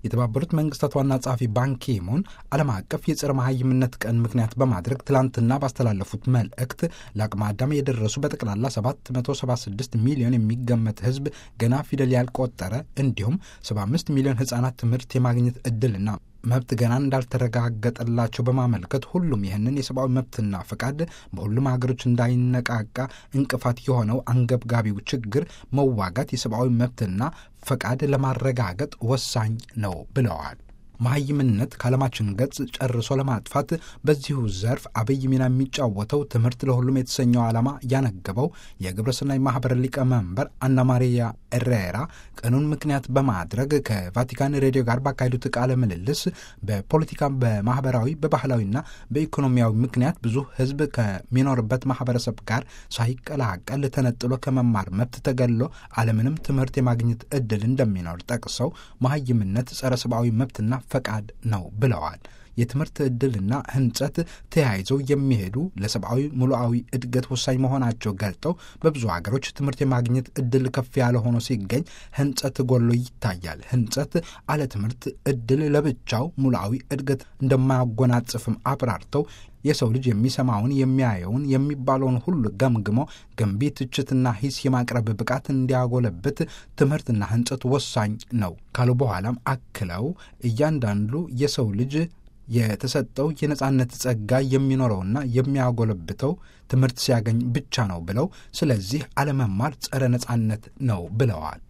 የተባበሩት መንግስታት ዋና ጸሐፊ ባንኪሙን ዓለም አቀፍ የጸረ መሐይምነት ቀን ምክንያት በማድረግ ትላንትና ባስተላለፉት መልእክት ለአቅመ አዳም የደረሱ በጠቅላላ 776 ሚሊዮን የሚገመት ሕዝብ ገና ፊደል ያልቆጠረ እንዲሁም 75 ሚሊዮን ሕፃናት ትምህርት የማግኘት ዕድልና መብት ገና እንዳልተረጋገጠላቸው በማመልከት ሁሉም ይህንን የሰብአዊ መብትና ፈቃድ በሁሉም ሀገሮች እንዳይነቃቃ እንቅፋት የሆነው አንገብጋቢው ችግር መዋጋት የሰብአዊ መብትና ፈቃድ ለማረጋገጥ ወሳኝ ነው ብለዋል። መሐይምነት ከዓለማችን ገጽ ጨርሶ ለማጥፋት በዚሁ ዘርፍ አብይ ሚና የሚጫወተው ትምህርት ለሁሉም የተሰኘው ዓላማ ያነገበው የግብረሰናይ ማኅበር ሊቀመንበር አና ማሪያ ኤሬራ ቀኑን ምክንያት በማድረግ ከቫቲካን ሬዲዮ ጋር ባካሄዱት ቃለ ምልልስ በፖለቲካ፣ በማኅበራዊ፣ በባህላዊና በኢኮኖሚያዊ ምክንያት ብዙ ሕዝብ ከሚኖርበት ማኅበረሰብ ጋር ሳይቀላቀል ተነጥሎ ከመማር መብት ተገሎ አለምንም ትምህርት የማግኘት ዕድል እንደሚኖር ጠቅሰው መሐይምነት ጸረ ሰብአዊ መብትና ፈቃድ ነው ብለዋል። የትምህርት ዕድልና ህንጸት ተያይዘው የሚሄዱ ለሰብአዊ ሙሉአዊ እድገት ወሳኝ መሆናቸው ገልጠው በብዙ ሀገሮች ትምህርት የማግኘት ዕድል ከፍ ያለ ሆኖ ሲገኝ ህንጸት ጎሎ ይታያል። ህንጸት አለ ትምህርት ዕድል ለብቻው ሙሉአዊ እድገት እንደማያጎናጽፍም አብራርተው የሰው ልጅ የሚሰማውን የሚያየውን የሚባለውን ሁሉ ገምግሞ ገንቢ ትችትና ሂስ የማቅረብ ብቃት እንዲያጎለብት ትምህርትና ህንጸት ወሳኝ ነው ካሉ በኋላም አክለው እያንዳንዱ የሰው ልጅ የተሰጠው የነጻነት ጸጋ የሚኖረውና የሚያጎለብተው ትምህርት ሲያገኝ ብቻ ነው ብለው ስለዚህ አለመማር ጸረ ነጻነት ነው ብለዋል።